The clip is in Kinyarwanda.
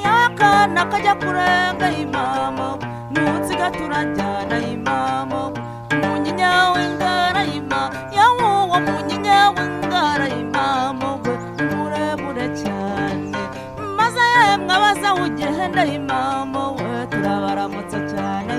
akana kajya kurenga imamo munsiga turajyana imamo munyinya w'ingara ima yawuwo munyinya w'ingara imamo we muremure cyane maze yemwe abazawugenda imamo we turabaramutsa cyane